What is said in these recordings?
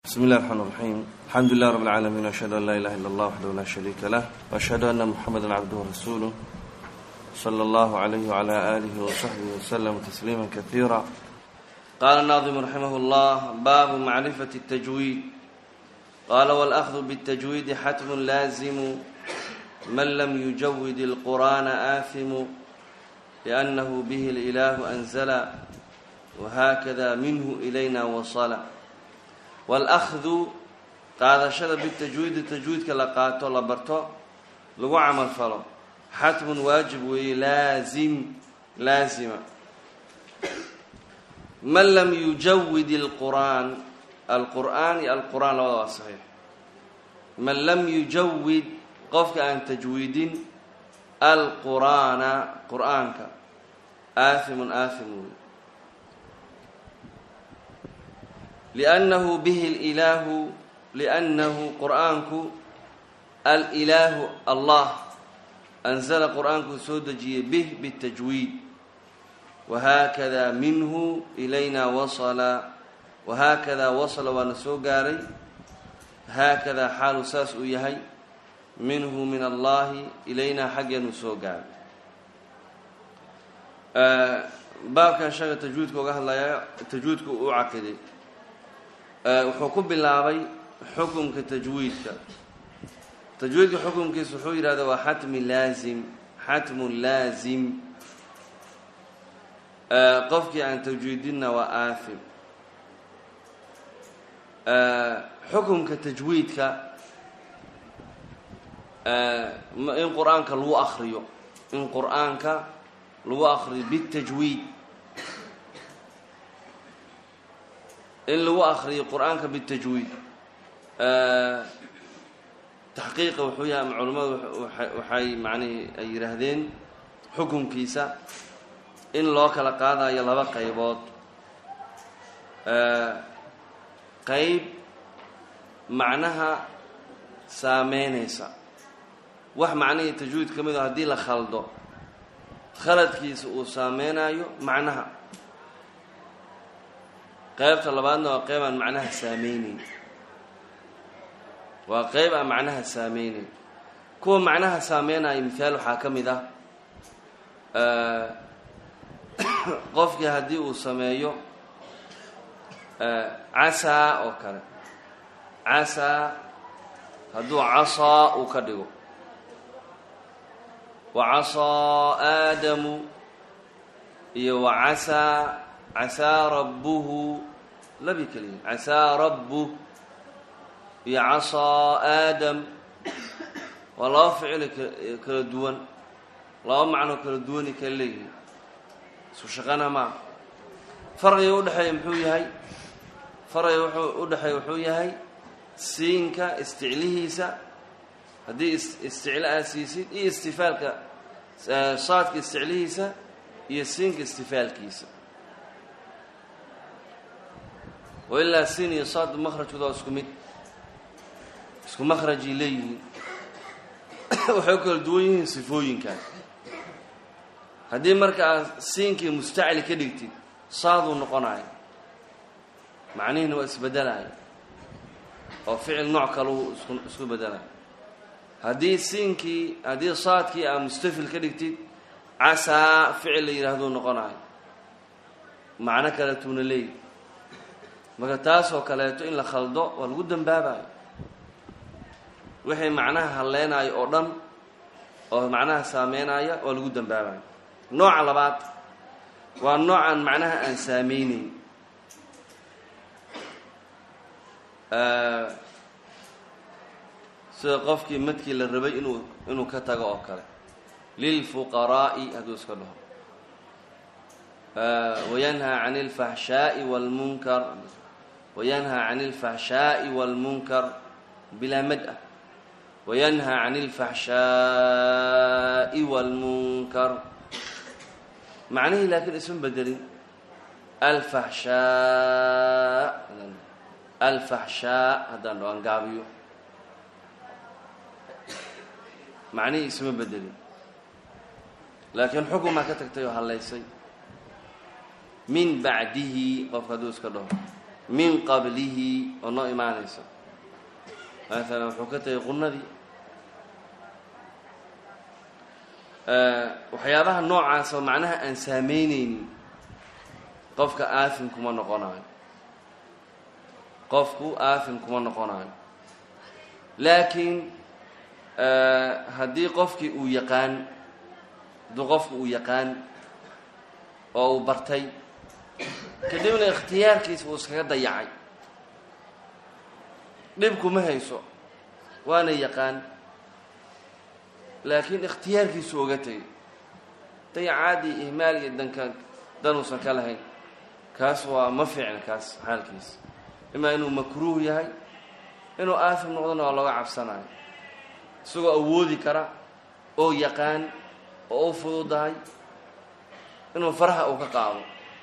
بسم الله الرحمن الرحيم الحمد لله رب العالمين وأشهد أن لا إله إلا الله وحده لا شريك له وأشهد أن محمدا عبده ورسوله صلى الله عليه وعلى آله وصحبه وسلم تسليما كثيرا قال الناظم رحمه الله باب معرفة التجويد قال والأخذ بالتجويد حتم لازم من لم يجود القرآن آثم لأنه به الإله أنزل وهكذا منه إلينا وصل والأخذ qaadashada bitajwiidi tajwiidka la qaato la barto lagu camal falo xatmun waajib weeye laazim laazima man lam yujawid alqur'aan alqur'aan iyo alqur'aan labada waa saxiix man lam yujawid qofka aan tajwiidin alqur'aana qur'aanka aathimun aathim wey liannahu bihi lilaahu liannahu qur'aanku alilaahu allah anzala qur'aankuu soo dejiyey bih bitajwiid wahaakada minhu ilayna wasala wahaakadaa wasala waana soo gaaray haakadaa xaalu saas uu yahay minhu min allahi ilaynaa xaggeenuu soo gaaray baabkan shaga tajwiidka uga hadlaya tajwiidku u caqiday wuxuu ku bilaabay xukumka tajwiidka tajwiidka xukumkiisa wuxuu yidhahda waa xatmi laazim xatmun laazim qofkii aan tajwiidinna waa aafim xukumka tajwiidka in qur-aanka lagu akriyo in qur-aanka lagu akriyo bitajwiid in lagu akriyo qur-aanka bitajwiid taxqiiqa wuxuu yahay ama culimmadu waxay macnihi ay yidhaahdeen xukunkiisa in loo kala qaadayo laba qaybood qayb macnaha saameynaysa wax macnihii tajwiid ka mid o haddii la khaldo khaladkiisa uu saameynayo macnaha qaybta labaadna waa qayb aan macnaha saameyneyn waa qayb aan macnaha saameyneyn kuwa macnaha saameynayo mithaal waxaa ka mid ah qofkii haddii uu sameeyo casaa oo kale casaa hadduu casaa uu ka dhigo wa casaa aadamu iyo wa casaa casaa rabbuhu labi keliya casaa rabbuh iyo casaa aadam waa laba ficili kala duwan laba macnoo kala duwani kala leeyihin isku shaqana maa farqiga udhexeeya muxuu yahay farqiga wuxuu udhexeeya wuxuu yahay siinka isticlihiisa haddii isticlo aad siisid iyo istifaalka saadka isticlihiisa iyo siinka istifaalkiisa wa ilaa siin iyo saad makrajkooda waa isku mid isku makrajay leeyihiin waxay u kala duwan yihiin sifooyinkan haddii marka aad siinkii mustacli ka dhigtid saaduu noqonayo macnihiina waa isbedelaya oo ficil nooc kaleu isku isku bedelayo haddii siinkii haddii saadkii aad mustafil ka dhigtid casaa ficil la yidhaahduu noqonayo macno kaleetuuna leeyihi marka taasoo kaleeto in la khaldo waa lagu dambaabayo wixii macnaha halleynayo oo dhan oo macnaha saameynaya waa lagu dambaabayo nooca labaad waa noocan macnaha aan saameyneyn sida qofkii madkii la rabay inuu inuu ka tago oo kale lilfuqaraa'i hadduu iska dhaho wayanhaa can اlfaxshaaءi wاlmunkar wayanhaa can اlfaxshaaءi wاlmunkar bilaa mad-a wayanhaa can اlfaxshaaءi wاlmunkar macnihii laakiin isma bedelin alfaxshaa alfaxshaa haddaan dho aan gaabiyo macnihii isma bedelin laakiin xukumaa ka tagtay oo hallaysay min bacdihi qofka hadduu iska dhaho min qablihi oo noo imaanayso maalan wuxuu ka tegay qunadii waxyaabaha noocaas oo macnaha aan saameyneynin qofka aafin kuma noqonayo qofku aafin kuma noqonayo laakiin haddii qofkii uu yaqaan haddii qofku uu yaqaan oo uu bartay kadibna ikhtiyaarkiisa uu iskaga dayacay dhibkuma hayso waana yaqaan laakiin ikhtiyaarkiisu oga tegay dayacaadii ihmaal iyo danka danuusan ka lahayn kaas waa ma fiicna kaas xaalkiisa imaa inuu makruuh yahay inuu aafim noqdona waa looga cabsanayo isagoo awoodi kara oo yaqaan oo u fududahay inuu faraha uu ka qaado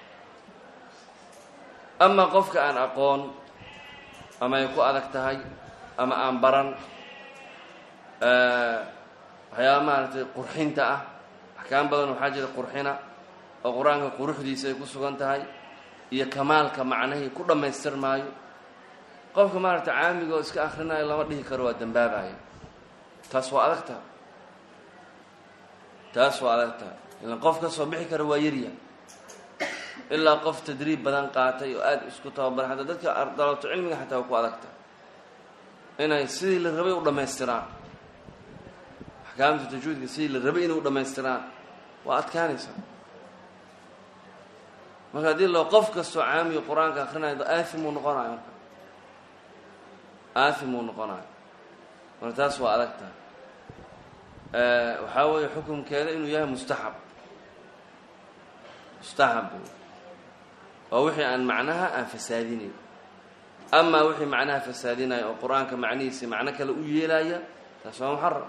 amaa qofka aan aqoon ama ay ku adag tahay ama aan baran waxyaaba maaragtay qurxinta ah axkaam badan waxaa jira qurxina oo qur-aanka quruxdiisa ay ku sugan tahay iyo kamaalka macnahii ku dhammaystir maayo qofka maaragtay caamiga oo iska akhrinayo lama dhihi karo waa dambaabaya taas waa adag taha taas waa adag taha ilaan qof ka soo bixi kara waa yarya ilaa qof tadriib badan qaatay oo aada isku tababaray xataa dadka dalaabto cilmiga xataa waa ku adag taha inay sidii la rabay u dhammaystiraan axkaamta tajwiidka sidii la rabay inay u dhammaystiraan waa adkaanaysaa marka haddii loo qof kastoo caamiga qur-aanka akrinayo aafimuu noqonayo marka aafimuu noqonayo marka taas waa adag tahay waxaa weeye xukumkeeda inuu yahay mustaxab mustaxab waa wixii aan macnaha aan fasaadinayn amaa wixii macnaha fasaadinaya oo qur-aanka macnihiisi macno kale u yeelaya taas waa muxaram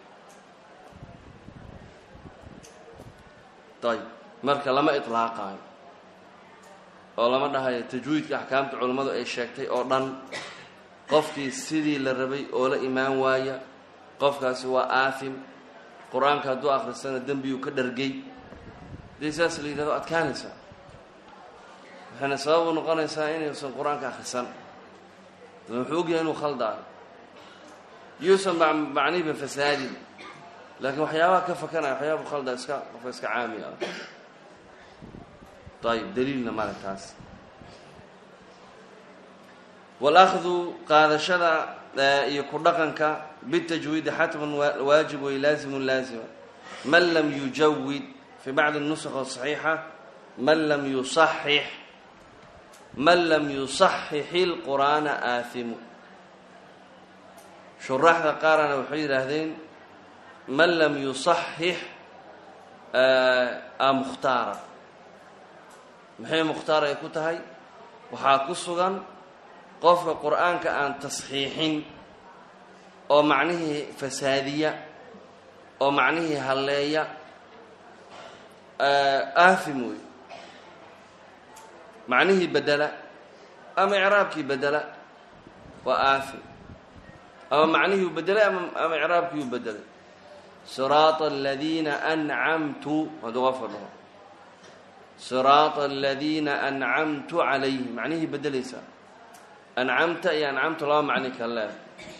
ayb marka lama iطlaaqaayo oo lama dhahayo tajwiidka axkaamta culammadu ay sheegtay oo dhan qofkii sidii la rabay oo la imaan waaya qofkaasi waa aafim qur-aanka hadduu akhristana dembiyuu ka dhargay hadii saas la yidhahdo adkaanaysaa waxayna sabab u noqonaysaa inaysan qur-aanka akhrisan wuxuu ogyahay inuu khaldaayo yuusan macnihiba fasaadin laakiin waxyaabaha ka fakanaya waxyaaba khalda iska qofka iska caami ah ayib daliilna male taas walakhdu qaadashada iyo ku dhaqanka bitajwiidi xatman waajib way laazimun laazima man lam yujawid fi bacdi nusakh saxiixa man lam yusaxix man lam yusaxixi lqur'aana aahimu shuraaxda qaarana waxay yidhaahdeen man lam yusaxix a mukhtaara maxay mukhtaar ay ku tahay waxaa ku sugan qofka qur-aanka aan tasxiixin oo macnihii fasaadiya oo macnihii halleeya aafim wey macnihii bedela ama icraabkii bedela waa aafim ama macnihii u bedelay ama icraabkii u bedelay siraata aladiina ancamtu hadduu qofka dhaho siraata aladiina ancamtu calayhim macnihii bedelaysaa ancamta iyo ancamtu laba macni kala leedahay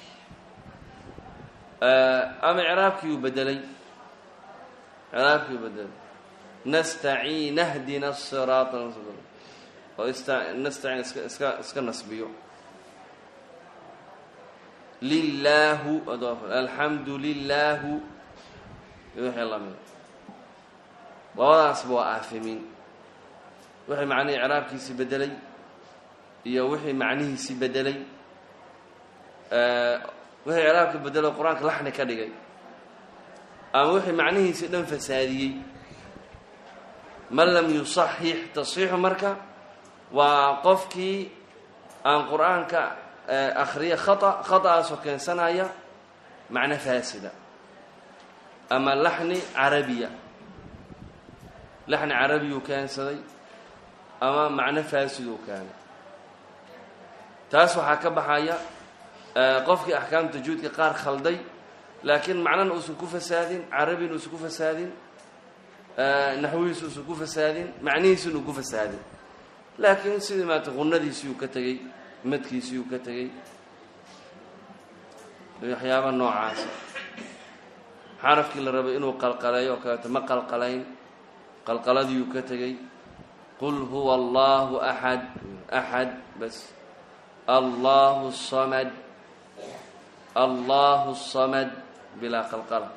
ama icraabkii uu bedelay icraabkii uu bedelay nastaciin ahdina siraata oo nastaciin iska iska iska nasbiyo lilaahu alxamdu lilaahu wixii lamida labadaasba waa aafimiin wixii macnihii icraabkiisii bedelay iyo wixii macnihiisii bedelay wixii icraabka bedelay qur-aanka laxni ka dhigay ama wixii macnihiisii dhan fasaadiyey man lam yusaxix tasxiixu marka waa qofkii aan qur-aanka akhriya khata khataasoo keensanaya macno faasida ama laxni carabiya laxni carabiyuu keensaday ama macno faasiduu keenay taas waxaa ka baxaya qofkii axkaam tajuudka qaar khalday laakiin macnana uusan ku fasaadin carabina uusan ku fasaadin naxwihiisa uusan ku fasaadin macnihiisina uu ku fasaadin laakiin sidii maarata qunadiisii uu ka tegey madkiisii uu ka tegey waxyaaba noocaasa xarafkii la rabay inuu qalqaleeyo oo kaleeto ma qalqalayn qalqaladiiuu ka tegey qul huwa allahu axad axad bas allahu samad allahu samad bilaa qalqala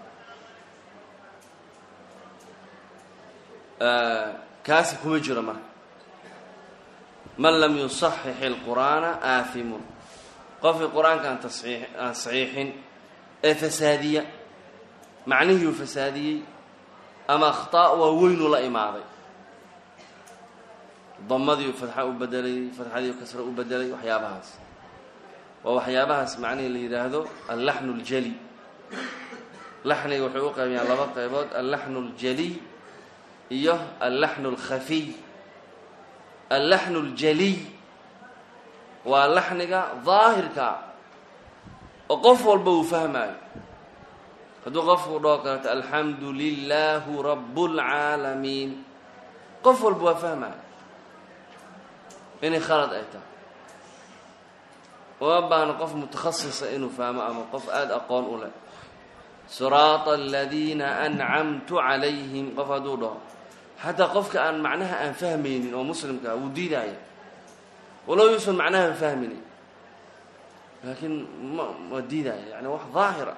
kaasi kuma jiro marka man lam yusaxix اlqur'aana aahimun qofkii qur-aanka aan tasii aan saxiixin ee fasaadiya macnihiiu fasaadiyey ama akhطaa' waa weynu la imaaday damadiiu fatxa u bedelay fatxadiiu kasra u bedelay waxyaabahaas waa waxyaabahaas macnihii la yidhaahdo allaxnu اljali laxniga waxay u qaybiyaan laba qaybood allaxnu اljaliy iyo allaxnu اlkhafiy allaxnu اljaliy waa laxniga daahirka oo qof walba uu fahmaayo hadduu qofku dhoo kaleeto alxamdu lilaahu rab اlcaalamiin qof walba waa fahmaayo inay khalad ay tahay uma baahno qof mutakhasisa inuu fahmo ama qof aada aqoon u leh siraata aladiina ancamtu calayhim qof hadduu dhaho xataa qofka aan macnaha aan fahmaynin oo muslimkaa wuu diidaya walow yuusan macnahan fahminin laakiin ma waa diidaya yani wax daahira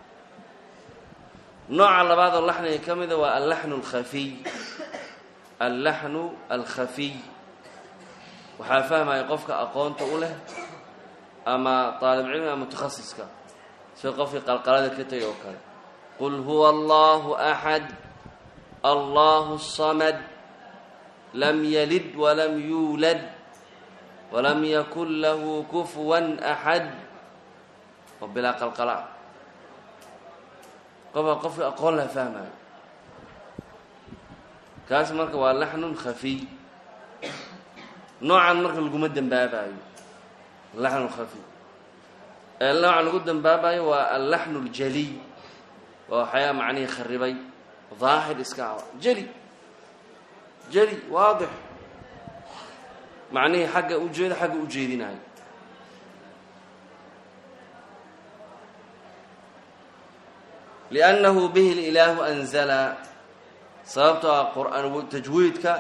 nooca labaad oo laxniga ka mida waa allaxnu alkhafiy allaxnu alkhafiy waxaa fahmaya qofka aqoonta u leh ama طaalib cilmi ama mutakhasiska sida qofkii qalqalada ka tegay oo kale qul huwa allahu axad allahu الsamad lam yalid walam yuulad walam yakun lahu kufwan axad oo bilaa qalqala qofka qofkii aqoon laha fahmayo kaas marka waa laxnun khafiy noocan marka laguma dembaabayo laxnu khafiy nooca lagu dembaabayo waa allaxnu اljaliy waa waxyaa macnihii kharibay daahir iska ah jeli jeli waadix macnihii xagga ujeeda xagga u jeedinayo liannahu bihi lilaahu anzala sababtoo ah qur'aan tajwiidka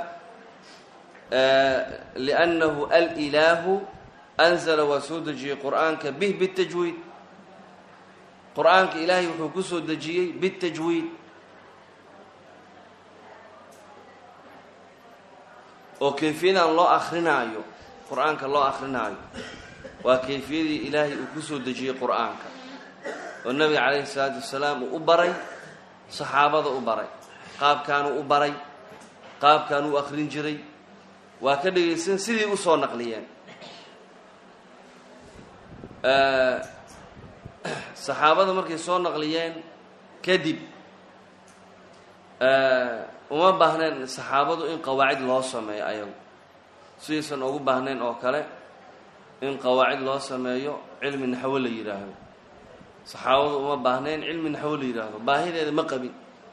liannahu alilaahu anzala waa soo dejiyey qur'aanka bih bitajwiid qur'aanka ilaahay wuxuu ku soo dejiyey bitajwiid oo kayfiyadan loo akrinaayo qur'aanka loo akrinaayo waa kayfiyadii ilaahay uu ku soo dejiyey qur'aanka oo nabiga calayhi salaatu wasalaam uu u baray saxaabada u baray qaabkaanuu u baray qaabkaan u akrin jiray waa ka dhegaysan sidii usoo naqliyeen saxaabada markay soo naqliyeen kadib uma baahneen saxaabadu in qawaacid loo sameeyo ayagu sidaysan ugu baahnayn oo kale in qawaacid loo sameeyo cilmi naxwo la yidhaahdo saxaabadu uma baahnayn cilmi naxwo la yidhaahdo baahideeda ma qabin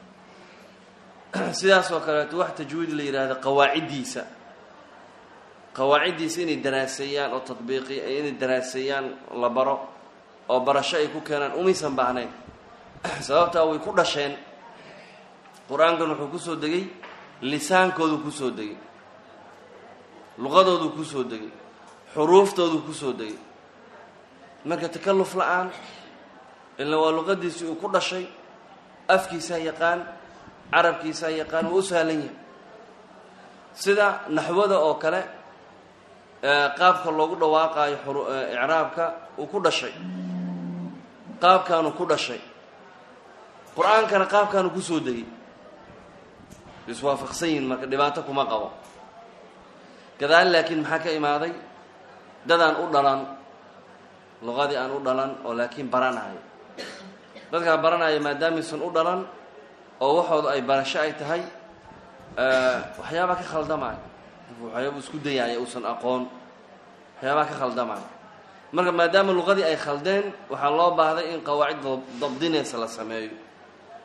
sidaas oo kaleeto wax tajwiid la yidhaahdo qawaaciddiisa qawaaciddiisa inay daraaseeyaan oo tadbiiqi inay daraaseeyaan la baro oo barasho ay ku keenaan umaysan baahnayn sababtaa way ku dhasheen qur-aankan wuxuu kusoo degay lisaankoodu kusoo degay luqadoodu kusoo degay xuruuftoodu kusoo degay marka takalluf la-aan ila waa luqadiisii uu ku dhashay afkiisaa yaqaan carabkiisaa yaqaan waa u sahlan yahay sida naxwada oo kale qaabka loogu dhawaaqaayo icraabka uu ku dhashay qaabkaanu ku dhashay qur-aankana qaabkaanu kusoo degay iswaafaqsan yihin marka dhibaato kuma qabo gadaal laakiin maxaa ka imaaday dadaan u dhalan luqadii aan u dhalan oo laakiin baranayo dadkaa baranaya maadaamaysan u dhalan oo waxooda ay barasho ay tahay waxyaabaa ka khaldamaayo waxyaaba isku dayaaya uusan aqoon waxyaabaa ka khaldamaayo marka maadaama luqadii ay khaldeen waxaa loo baahday in qawaacid dabdinaysa la sameeyo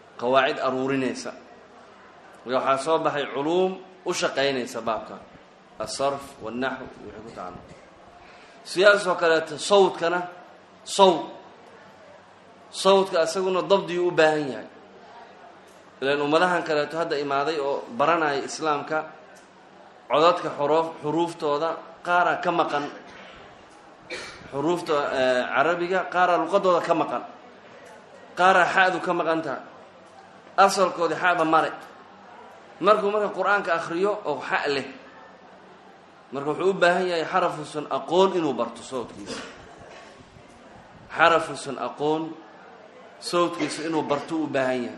qawaacid aruurinaysa marka waxaa soo baxay culuum u shaqaynaysa baabkan asarf wاlnaxw wixii ku tacalluq sidaasoo kaleeto sawdkana sawd sawdka isaguna dabdiyuu u baahan yahay ilan ummadahan kaleeto hadda imaaday oo baranaya islaamka codadka xuruf xuruuftooda qaaraa ka maqan xuruufta carabiga qaaraa luqadooda ka maqan qaaraa xa'du ka maqan tahay asalkoodii xa'da male markuu marka qur-aanka akriyo oo xa' leh marka wuxuu u baahan yahay xarafusan aqoon inuu barto sawdkiisa xarafusan aqoon sawdkiisa inuu barto u baahan yahay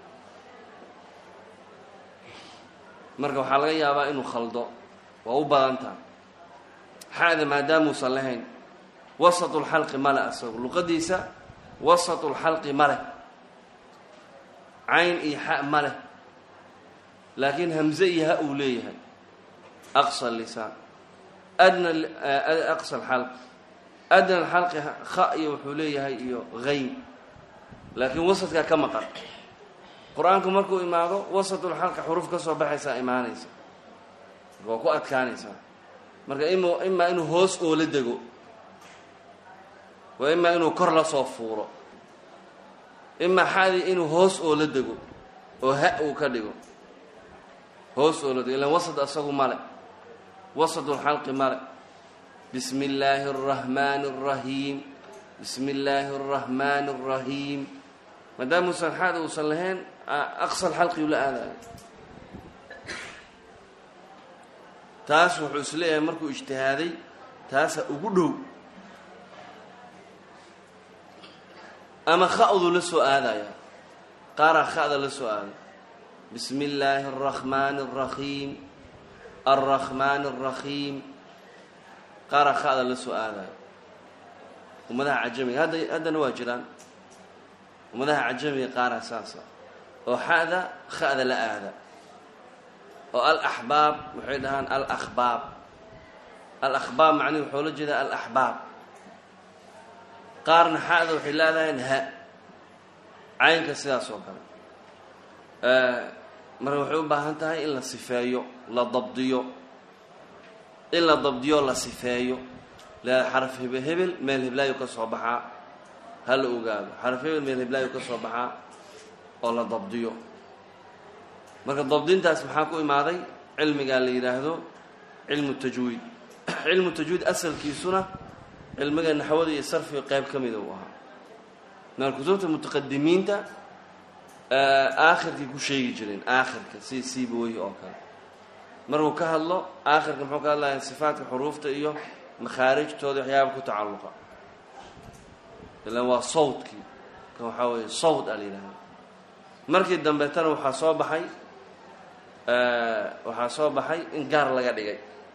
marka waxaa laga yaabaa inuu khaldo waa u badantaa xa'da maadaamuusan lahayn wasatulxalqi male asago luqadiisa wasatulxalqi ma leh cayn iyo xa ma leh laakiin hamze iyo ha uu leeyahay aqsa lisaan adna aqsa alxalq adna alxalqi kha iyo wuxuu leeyahay iyo hayn laakiin wasadkaa ka maqan qur-aanku markuu imaado wasatulxalqa xuruf ka soo baxaysaa imaanaysa waa ku adkaanaysaa marka im imaa inuu hoos oola dego waa imaa inuu kor la soo fuuro imaa xadii inuu hoos oola dego oo ha uu ka dhigo hoos oola dego ilan wasad asagu male wasadulxalqi male bismi illaahi araxmaani arahiim bismi illaahi araxmaani arahiim maadaamuusan xaada uusan lahayn aqsal xalqi ula aadayo taas wuxuu is leeyahay markuu ijtihaaday taasa ugu dhow ama kha'du la soo aadaya qaaraa kha'da la soo aaday bismi illaahi araxmaani araxiim alraxmaani araxiim qaaraa kha'da la soo aadaya ummadaha cajamiga hadda haddana waa jiraan ummadaha cajamiga qaaraa saasa oo xa'da kha'da la aada oo alaxbaab waxay dhahaan alakhbaab alakhbaab macnihi waxuu la jeedaa alaxbaab qaarna xa'da waxay leedahayn ha caynka sidaas oo kale marka waxay u baahan tahay in la sifeeyo la dabdiyo in la dabdiyo la sifeeyo leeda xaraf hebel hebel meel heblaayo ka soo baxaa ha la ogaado xaraf hebel meel heblaayo ka soo baxaa oo la dabdiyo marka dabdintaas maxaa ku imaaday cilmigaa la yidhaahdo cilmu tajwiid cilmu tajwiid asalkiisuna cilmiga naxwada iyo sarfiga qayb ka mida uu ahaa maal kutubta mutaqadimiinta aakhirkay ku sheegi jireen aakhirka sida siibaweyhi oo kale markuu ka hadlo aakhirka muxuu ka hadlaya sifaatka xuruufta iyo makhaarijtooda waxyaaba ku tacalluqa ilan waa sawdkii kan waxaa weeye sawd a la yidhahda markii dambeetana waxaa soo baxay waxaa soo baxay in gaar laga dhigay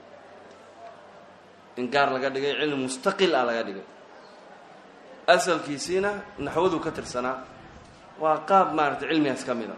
in gaar laga dhigay cilmi mustaqil ah laga dhigay asalkiisiina naxwaduu ka tirsanaa waa qaab maaragtay cilmigaas ka mid a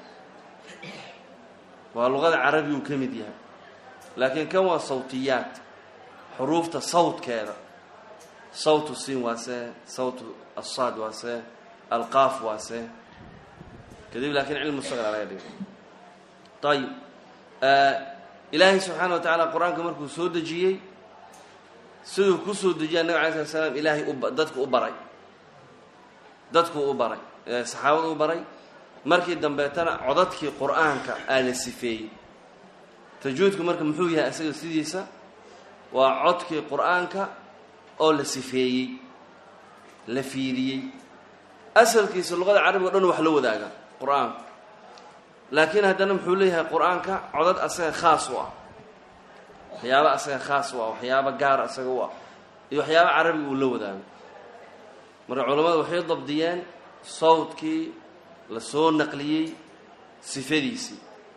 waa luqada carabi uu ka mid yahay laakiin kan waa sawtiyaat xuruufta sawdkeeda sawtu siin waa see sawtu asaad waa see alqaaf waa see kadib laakiin cilmi mustaqil a laga dhigay ayib ilaahay subxaana wa tacaala qur-aanka markuu soo dejiyey siduu ku soo dejiyay nabig alay slat slam ilaahay dadku u baray dadkuu u baray saxaabada u baray markii dambeetana codadkii qur-aanka aa la sifeeyey tajwiidku marka muxuu yahay isaga sidiisa waa codkii qur-aanka oo la sifeeyey la fiiriyey asalkiisa luqada carabiga o dhan wax la wadaaga qur-aanku laakiin haddana muxuu leeyahay qur-aanka codad asaga khaas u ah waxyaaba asaga khaas u ah waxyaaba gaar asaga u ah iyo waxyaaba carabiga uu la wadaago marka culammadu waxay dabdiyeen sawdkii la soo naqliyey sifadiisii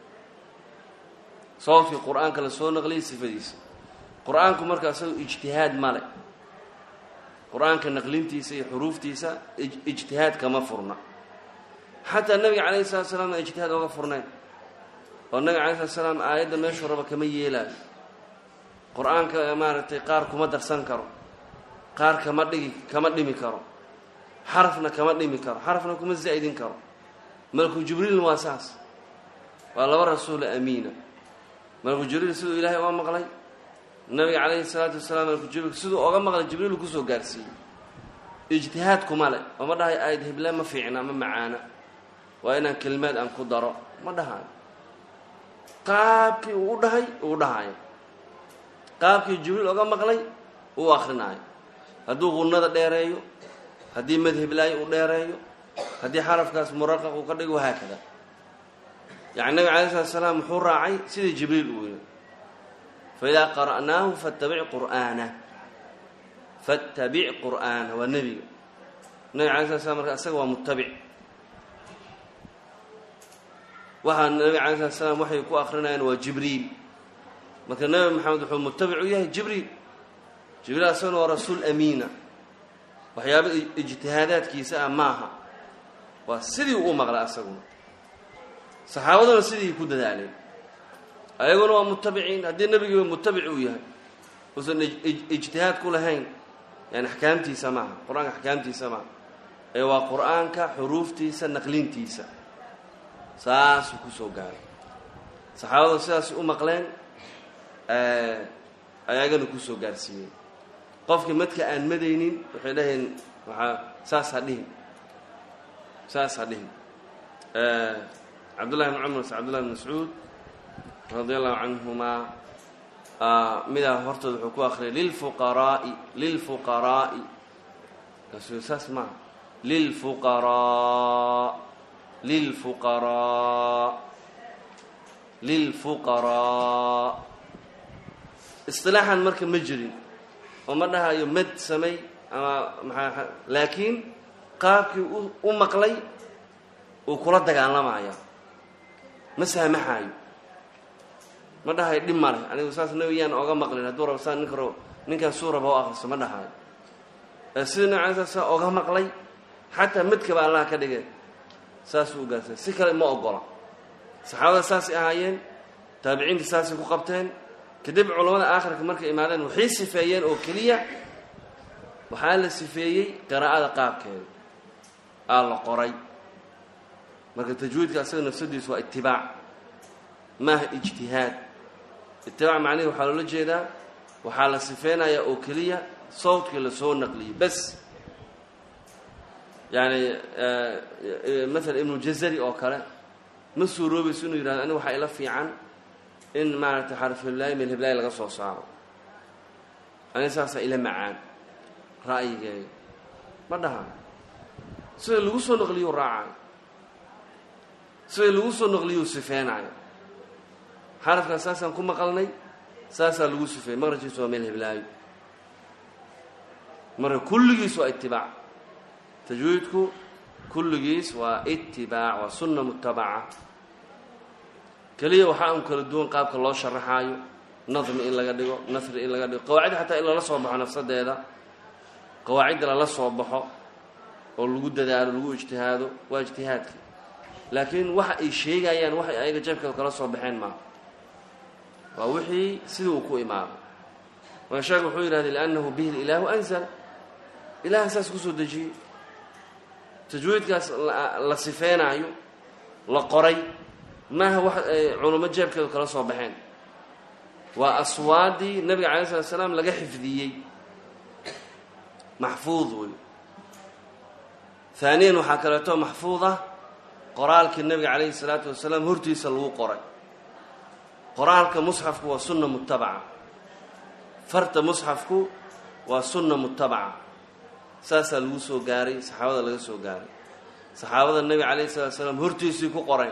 sawdkii qur-aanka la soo naqliyey sifadiisii qur-aanku marka isaga ijtihaad male qur-aanka naqlintiisa iyo xuruuftiisa ijtihaad kama furna xataa nabiga calayhi salatu salaam a ijtihaad oga furnayn oo nabiga alay slat slaam aayadda meeshuu raba kama yeelaayo qur-aanka maaragtay qaar kuma darsan karo qaar kama dhigi kama dhimi karo xarafna kama dhimi karo xarafna kuma zaa'idin karo malku jibriilna waa saas waa laba rasuula amiina malku jibriil siduu ilaahay oga maqlay nabiga calayhi salaatu wasalaam malku jibriil siduu oga maqlay jibriil kusoo gaarsiiyey ijtihaad kuma le oo ma dhahay aayad hible ma fiicna ma macaana waa inaan kelimaad aan ku daro ma dhahayo qaabkii uu u dhahay uu dhahayo qaabkii jibriil oga maqlay uu akrinaayo hadduu qunnada dheereeyo haddii madhiblaayo uu dheereeyo haddii xarafkaas muraqaq uu ka dhigo wahaakada yani nabig alay slat slaam wuxuu raacay sidii jibriil uu yiri faidaa qara'naahu fattabic qur'aana fattabic qur'aana waa nebiga nabig alay slat slam marka isaga waa mutabic waxaa nabig alay slat slaam waxay ku akrinayaan waa jibriil marka nebi maxamed wuxuu mutabic u yahay jibriil jibriil asagana waa rasuul amiina waxyaaba ijtihaadaadkiisa ah maaha waa sidii uu maqla asaguna saxaabaduna sidii ku dadaaleen ayaguna waa mutabiciin haddii nebigiiba mutabic uu yahay uusan ijtihaad ku lahayn yani axkaamtiisa maaha qur-aanka axkaamtiisa maaha ee waa qur-aanka xuruuftiisa naqlintiisa saasuu kusoo gaaray saxaabaduna sidaas u maqleen ayagana kusoo gaarsiiyeen qofkii madka aan madaynin waxay dhaheen waaa saas ha dhihin saas ha dhihin cabdullahi bn cumar cabdullahi bn mascuud radi allahu canhumaa midaa hortooda wuxuu ku akriyay lilfuqaraai lilfuqaraa'i kaasuu saas maaha lilfuqaraa lilfuqaraa lilfuqaraa isilaaxan marka ma jirin oo ma dhahayo mad samay ama maxaa laakiin qaabkii u maqlay uu kula dagaalamaya ma saamaxaayo ma dhahayo dhib ma leh anigu saas nabiyaan oga maqlin hadduu rabo saa ninka ninkaan suu raba o akriso ma dhahayo sidii nabi alay slat slam oga maqlay xataa madkaba allah ka dhigay saasuu ugaarsan si kale ma ogola saxaabada saasay ahaayeen taabiciinta saasay ku qabteen kadib culamada aakhirka markay imaadeen waxay sifeeyeen oo keliya waxaa la sifeeyey qiraa'ada qaabkeeda aa la qoray marka tajwiidka asaga nafsadiisu waa itibaac maaha ijtihaad itibaac macnihi waxaa loola jeedaa waxaa la sifeynayaa oo keliya sawdkii lasoo naqliyey bas yani maala ibnu jazari oo kale ma suuroobayso inuu yihahdo aniga waxaa ila fiican in maaragtay xarfulaahi meel heblaay laga soo saaro aniga saasaa ila macaan ra'yigeega ma dhahayo sida lagu soo naqliyuu raacayo sida lagu soo naqliyuu sifeenaayo xarafkaas saasaan ku maqalnay saasaa lagu sifeeyey maqrajkiisu waa meel heblaayo marka kulligiis waa itibaac tajwiidku kulligiis waa itibaac waa sunna mutabaca keliya waxaa un kala duwan qaabka loo sharaxaayo nadmi in laga dhigo nasri in laga dhigo qawaacid xataa in lala soo baxo nafsadeeda qawaacidda lala soo baxo oo lagu dadaalo lagu ijtihaado waa ijtihaadka laakiin waxa ay sheegayaan waxay ayaga jeebkeeda kala soo baxeen maaha waa wixii sidii uu ku imaaday marka sheekh wuxuu yidhahday liannahu bihi ilaahu anzal ilaah saas kusoo dejiyey tajwiidkaas la sifeynaayo la qoray maaha wax ay culummo jeebkeedu kala soo baxeen waa aswaadii nabiga calay slat slaam laga xifdiyey maxfuud wey haaniyan waxaa kaleeto maxfuud ah qoraalkii nabiga calayhi salaatu wasalaam hortiisa lagu qoray qoraalka musxafku waa sunna mutabaca farta musxafku waa sunna mutabaca saasaa lagu soo gaaray saxaabada laga soo gaaray saxaabada nebiga calayhi salatu salaam hortiisii ku qoray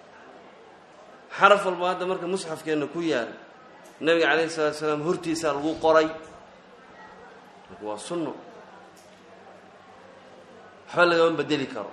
xaraf walba hadda marka musxafkeenna ku yaal nebiga calayhi salatu salaam hortiisaa lagu qoray marka waa sunno waxba lagama bedeli karo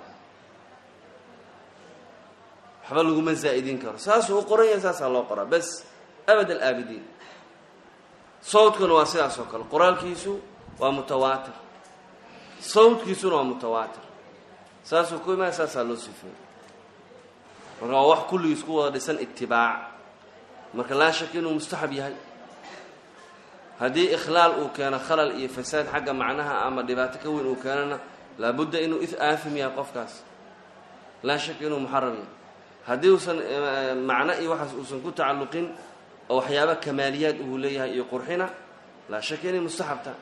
waxba laguma zaa'idin karo saasuu u qoran yahay saasaa loo qoraa bas abad alaabidiin sawdkuna waa sidaas oo kale qoraalkiisu waa mutawaatir sawdkiisuna waa mutawaatir saasuu ku imaaya saasaa loo sifeeyey marka waa wax kulligiis ku wada dhisan itibaac marka laa shaka inuu mustaxab yahay haddii ikhlaal uu keeno khalal iyo fasaad xagga macnaha ama dhibaato ka weyn uu keenona laabudda inuu aafim yahay qofkaas laa shaka inuu muxaram yahay haddii uusan macno iyo waxaas uusan ku tacalluqin oo waxyaaba kamaaliyaad uu leeyahay iyo qurxina laa shaka inay mustaxab tahay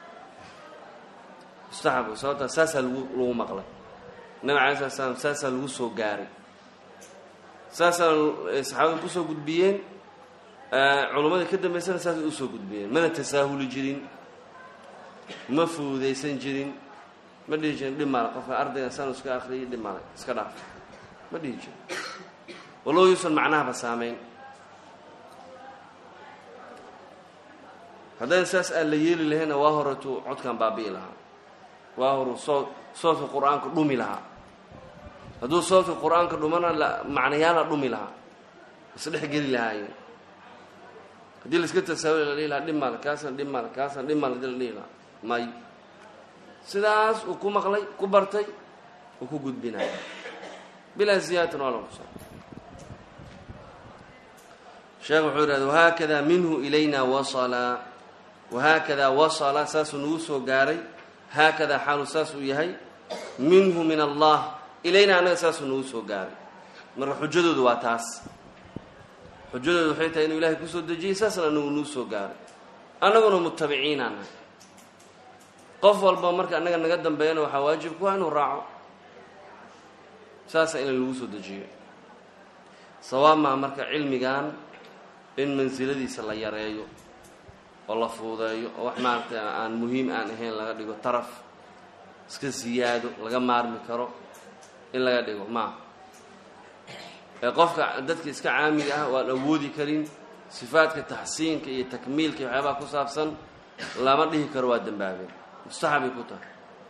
mustaxab sababtaa saasaa lagu lagu maqlay nabi alay slat slam saasaa lagu soo gaaray saasaa saxaabada kusoo gudbiyeen culumadii ka dambaysana saasay usoo gudbiyeen mana tasaahuli jirin ma fuudaysan jirin ma dhihi jirin dhib male qofka ardayga sanu iska akriyay dhib male iska dhaaf ma dhihi jirin walow yuusan macnahaba saamayn haddayna saas aan la yeeli lahayna waa horetu codkan baabi'i lahaa waa horu soo soodka qur-aanka dhumi lahaa hadduu soodka qur-aanka dhumana macnayaala dhumi lahaa isdhex geli lahaayeen haddii la iska tasaawuli la dhihi lahaa dhib male kaasna dhib male kaasna dhib male hadii la dhihi lahaa may sidaas uu ku maqlay ku bartay uu ku gudbinaya bilaa ziyaadatin waa la kusa sheekh wuxuu yidhahda wahaakada minhu ilayna wasala wahaakadaa wasala saasuu nagu soo gaaray haakadaa xaalu saas uu yahay minhu min allah ilayna annaga saasuu nagu soo gaaray marka xujadoodu waa taas xujadoodu waxay tahay inuu ilahay kusoo dejiyey saasna anagu nagu soo gaaray annaguna mutabiciinaa nahay qof walba marka annaga naga dambeeyana waxaa waajib ku ah inuu raaco saasa ina lagu soo dejiyo sawaab maa marka cilmigan in mansiladiisa la yareeyo oo la fuudeeyo oo wax maaragtay aan muhiim aan ahayn laga dhigo taraf iska siyaado laga maarmi karo in laga dhigo maaha ee qofka dadka iska caamiga ah waan awoodi karin sifaadka taxsiinka iyo takmiilka iyo waxyaabaha ku saabsan lama dhihi karo waa dembaabeen mustaxabay ku tahay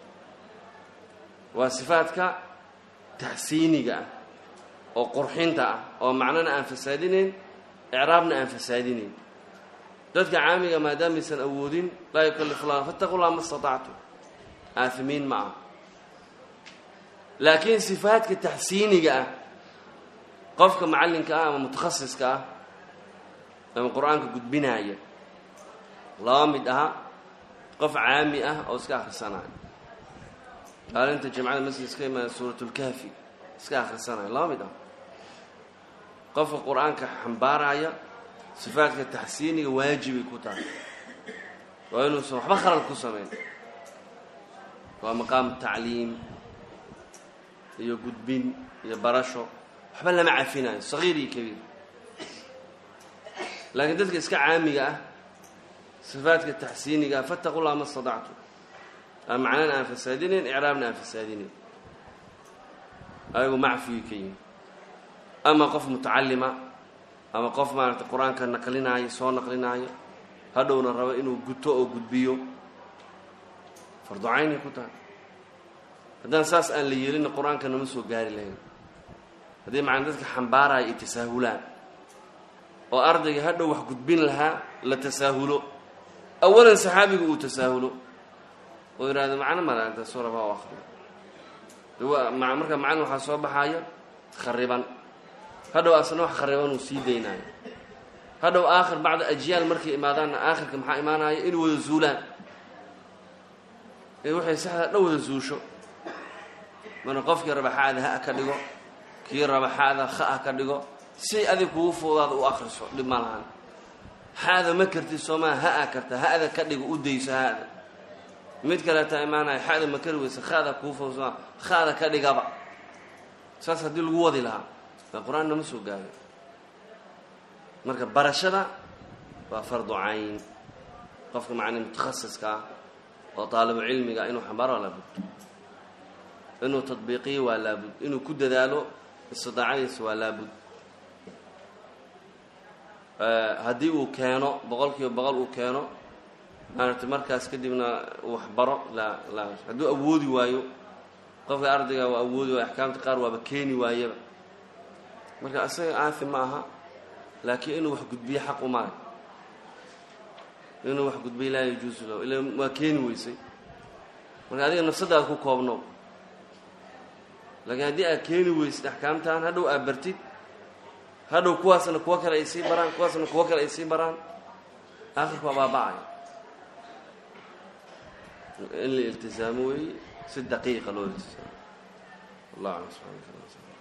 waa sifaadka taxsiiniga ah oo qurxinta ah oo macnana aan fasaadinayn icraabna aan fasaadinayn dadka caamiga maadaamaysan awoodin laa yukallifu llah fattaqu llah ma statactum aafimiin ma ah laakiin sifaadka taxsiiniga ah qofka macallinka ah ama mutakhasiska ah ama qur-aanka gudbinaaya laba mid aha qof caami ah oo iska akhrisanayo maalinta jamcada masjid iska imaada suuratulkaafi iska akhrisanayo laba mid ah qofka qur-aanka xambaaraya sifaadka taxsiiniga waajibay ku tahay waa inuusan waxba khalal ku samayn waa maqaam tacliim iyo gudbin iyo barasho waxba lama cafinayo sagiir iyo kabiir laakiin dadka iska caamiga ah sifaadka taxsiiniga ah fattaqu llah ma stadactum aan macnana aan fasaadinayn icraabna aan fasaadinayn ayagu macfiyay ka yihin ama qof mutacalima ama qof maaragtay qur-aanka naqlinaayo soo naqlinaayo hadhowna rabo inuu guto oo gudbiyo fardu caynay ku tahay haddaan saas aan la yeelina qur-aanka nama soo gaari lahayn haddii macana dadka xambaaraya ay tasaahulaan oo ardayga hadhow wax gudbin lahaa la tasaahulo awalan saxaabiga uu tasaahulo oo yidhahdo macno male inta suuraba u akriyo marka macalin waxaa soo baxaya khariban hadhow asna wax khariban uu sii daynaayo hadhow aakhir bacda ajyaal markay imaadaanna aakhirka maxaa imaanaya inay wada zuulaan ee waxay saxda dhan wada zuusho mana qofkii raba xa'da ha ka dhigo kii raba xa'da kha ka dhigo si adig kugu fuudaada u akriso dhib ma lahan xa'da ma kartid soomaa ha-a karta ha-da ka dhigo u dayso ha-da mid kaleetaa imaanaya xa'da ma kari weysa khada kuu fuudsama khada ka dhigaba saas haddii lagu wadi lahaa waa qur-aan nama soo gaayo marka barashada waa fardu cayn qofka macni mutakhasiska ah oo taalibu cilmiga inuu xambaaro waa laabud inuu tadbiiqiyo waa laabud inuu ku dadaalo istidaacadiisa waa laabud haddii uu keeno boqol kiiba boqol uu keeno maaragtay markaas kadibna uu waxbaro laa laa hadduu awoodi waayo qofka ardayga waa awoodi waayo axkaamta qaar waaba keeni waayaba marka isaga aafi ma aha laakiin inuu wax gudbiyo xaq umale inuu wax gudbiyo laa yajuusu lahu ila waa keeni weysay marka adiga nafsadaada ku koobno laakiin haddii aad keeni weysid axkaamtan hadhow aad bartid hadhow kuwaasna kuwo kale ay sii baraan kuwaasna kuwo kale ay sii baraan aakhirka waa baaba-aya in la iltisaamo weeye si daqiiqa loo iltisaamo wallah alam subxana